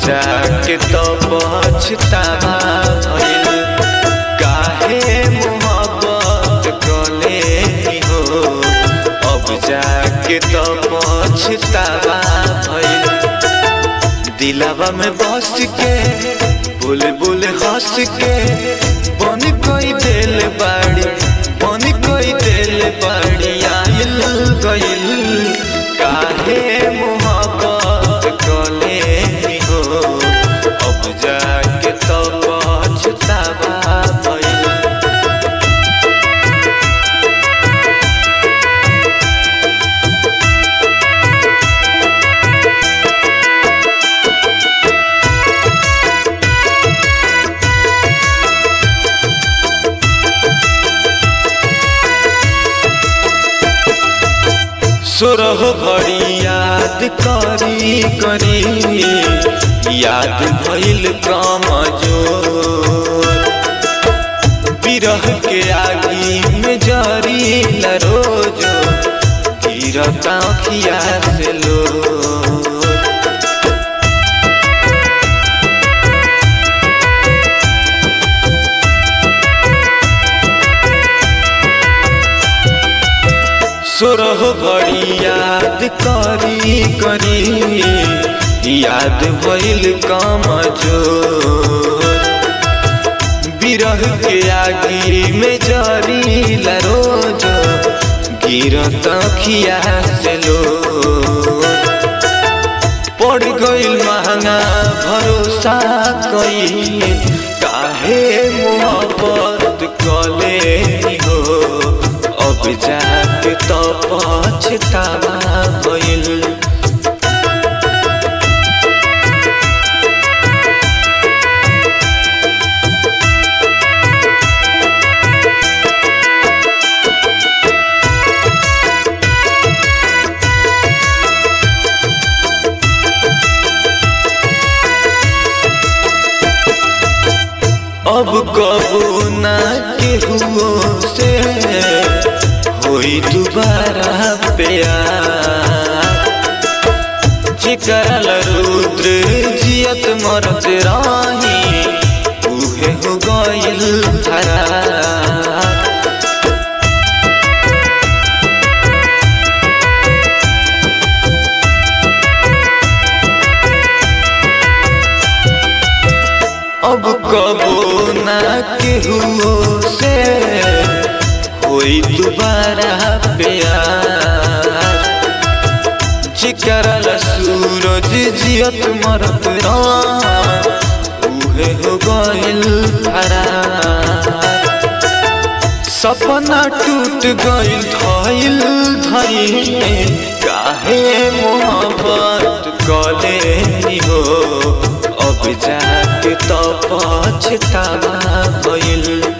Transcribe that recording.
जाके तो पछतावा भइल काहे मोहब्बत कले हो अब जाके तो पछतावा भइल दिलावा में बस के बुल बुल हंस के बन कोई दिल बाड़ी बन कोई दिल बाड़ी आइल गइल काहे मोहब्बत कले हो अब जाके तो पछतावा भइल सोरह घड़ी याद करी करी याद भइल कमजोर बिरह के आगी में जरी रोज गिरता अखिया से लो सोरह घड़ी याद करी करी याद भइल कमजोर बिरह के आगी में जरी रोज गिरत खिया से लो पड़ गइल महंगा भरोसा कई काहे मोहब्बत कले हो अब जाके तो पछतावा भइल अब कबू ना केहू से होई दोबारा प्यार चिकरल रुद्र जियत मरत राही उहे हो गइल फरार अब कबो ना केहू से होई दोबारा प्यार चिकरल सूरज जियत मरत उहे हो गइल फरार सपना टूट गइल धइल धइल काहे मोहब्बत कले हो अब जाके तो पछतावा भइल